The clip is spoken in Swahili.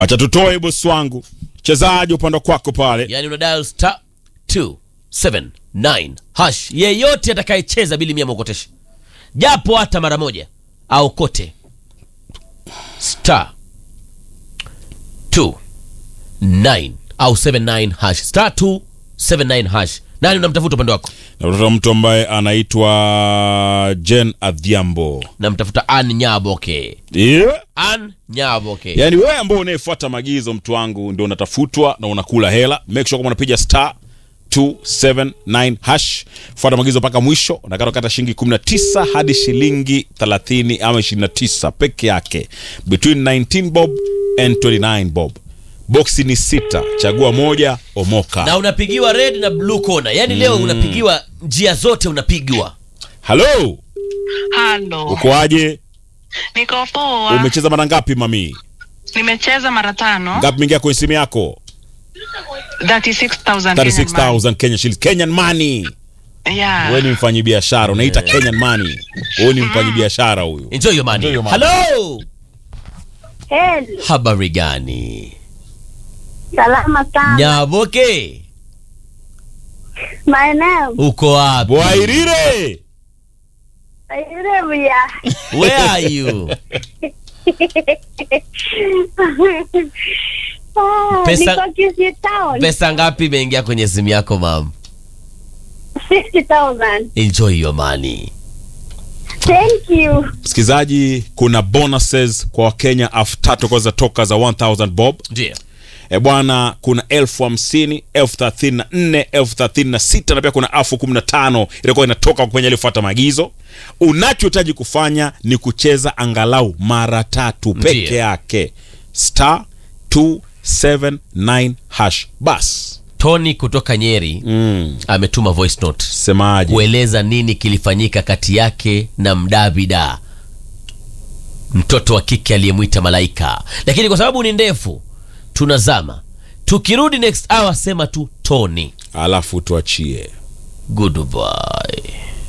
acha tutoe bosi wangu chezaji upande kwako pale yani una dial star 279 hash yeyote atakayecheza bili mia mwokoteshe japo hata mara moja au kote star 29 au 79 hash star 279 hash nani unamtafuta upande wako na mtu ambaye anaitwa jen adhiambo namtafuta an nyaboke yeah. an nyaboke yaani wewe ambao unayefuata maagizo mtu wangu ndio unatafutwa na unakula hela make sure kama unapiga star 279 hash fuata maagizo mpaka mwisho unakata kata shilingi 19 hadi shilingi 30 ama 29 peke yake between 19 bob and 29 bob boksi ni sita chagua moja omoka na unapigiwa red na blue corner yani leo unapigiwa njia zote unapigwa halo Halo, ukoaje niko poa. umecheza mara ngapi mami Nimecheza mara tano, ngapi mingia kwenye simu yako 36,000 Kenyan 36000 Kenya shillings Kenyan money money. Yeah. wewe ni mfanyi biashara unaita Kenyan money wewe ni mfanyi biashara huyu enjoy your money, Enjoy your money. halo Heli, habari gani salama sana. nyaboke Maeneo uko wapi Bwairire Nairobi ya. where are you Ah, Pesa- Niko Kisii Town. pesa ngapi imeingia kwenye simu yako mam 60,000. enjoy your money Thank you. msikilizaji kuna bonuses kwa wakenya elfu tatu kwa za toka za 1000 bob ndio e bwana kuna elfu hamsini elfu thelathini na nne elfu thelathini na sita na pia kuna elfu kumi na tano itakuwa inatoka kwenye aliyofuata maagizo unachohitaji kufanya ni kucheza angalau mara tatu peke Ndiyo. yake star 279 hash bas tony kutoka nyeri mm. ametuma voice note semaje kueleza nini kilifanyika kati yake na mdavida mtoto wa kike aliyemwita malaika lakini kwa sababu ni ndefu tunazama tukirudi next hour sema tu tony alafu tuachie goodbye